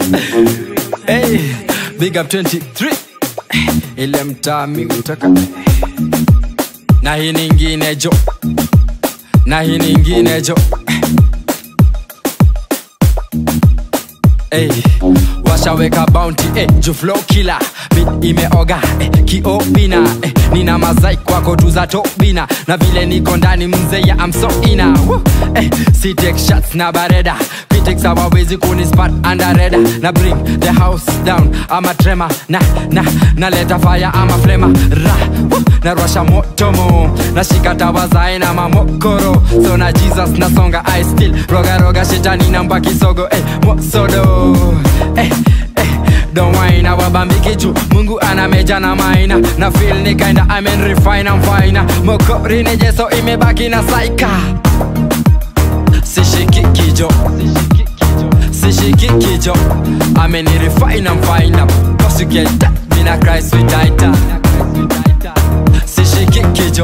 hey, big up 23 ile mtaa mi utaka na hii ningine jo na hii ningine jo Hey, washaweka bounty eh, juu flow killer bit imeoga eh, kiobina eh, nina mazai kwako tu za tobina na vile niko ndani mzee ya I'm so ina Woo, eh, si take shots na bareda critics hawawezi kunispat under reda na bring the house down ama trema na na naleta fire ama flema ra woo, na rwasha motomo nashika tawazae na mamokoro so na jesus nasonga i still rogaroga shetani namba kisogo eh, mosodo eh, eh, don't whine awabambiki juu mungu ana meja na maina na feel ni kinda I mean refine I'm fine mokori ni jeso imebaki na saika sishiki kijo sishiki kijo ameni refine I'm fine cause you get that mina Christ with tighter sishiki kijo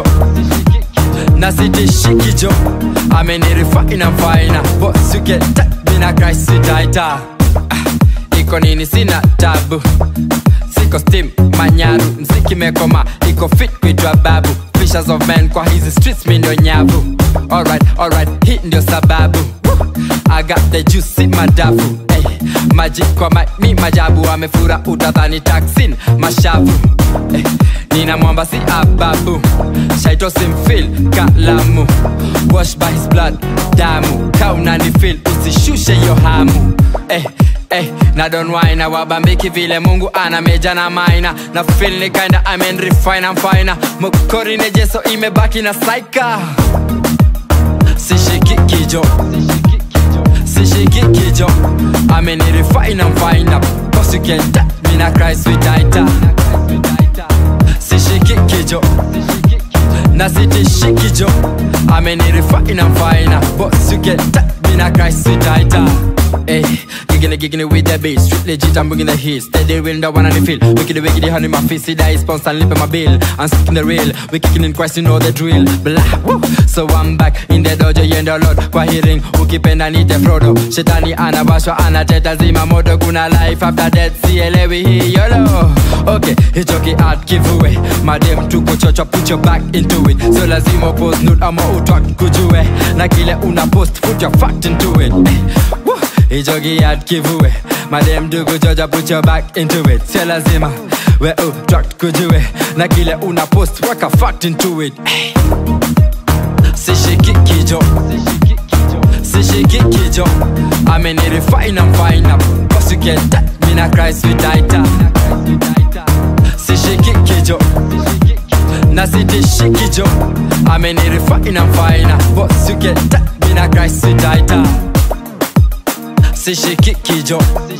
na sitishiki jo ameni refine I'm fine boss you get that mina Christ with tighter iko nini sina tabu siko steam manyaru mziki mekoma iko fit kuitwa babu Fishers of men kwa hizi streets mi ndio nyavu alright, alright, hii ndio sababu Woo! I got the juice si madafu hey, maji kwa ma, mi majabu amefura utadhani taksin mashavu hey, nina mwamba si ababu shaito simfil kalamu wash by his blood damu kaunanifil usishushe yo hamu hey, hey, na don wine na wabambiki vile mungu ana meja na maina na feel ni kinda I mean refine I'm fine mokori ne jeso imebaki na saika sishiki kijo sishiki kijo I mean refine I'm fine cause you can tap me na Christ with tighter sishiki kijo na sitishiki jo I mean refine I'm fine boss you can tap me na Christ with tighter Hey, giggling, giggling with the beat Street legit, I'm bringing the heat Steady win the one and the feel Wicked, wicked, honey, my face See that sponsor, lip in my bill I'm sticking the real We kicking in Christ, you know the drill Blah, woo So I'm back in the dojo, you the Lord Kwa hearing, ukipenda nite Frodo Shetani anawashwa, anateta zima moto Kuna life after death, sielewi hii yolo Okay, hicho ki-art kivue Madem tuko chocho, put your back into it So lazima post nude ama utwak kujue Na kile una post, put your fact into it eh, woo hicho kiat kivue madem dugu chocha put your back into it sio lazima we utrak kujue na kile una post weka fact into it hey. sishiki kijo sishiki kijo ameni refine I'm fine up cause you get that mina Christ with tighter sishiki kijo na sitishiki jo ameni refine I'm fine up boss you get that mina Christ with tighter sishiki kijo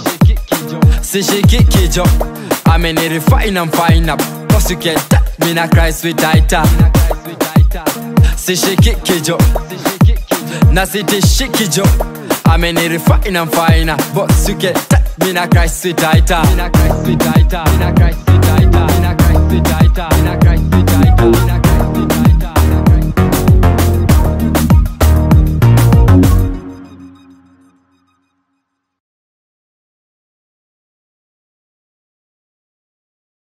sishiki kijo ameni refine I'm fine up cause you get that mina Christ with tighter sishiki kijo na sitishiki jo ameni refine I'm fine up boss you get that mina Christ with tighter mina Christ with tighter mina Christ with tighter mina Christ with tighter mina Christ with tighter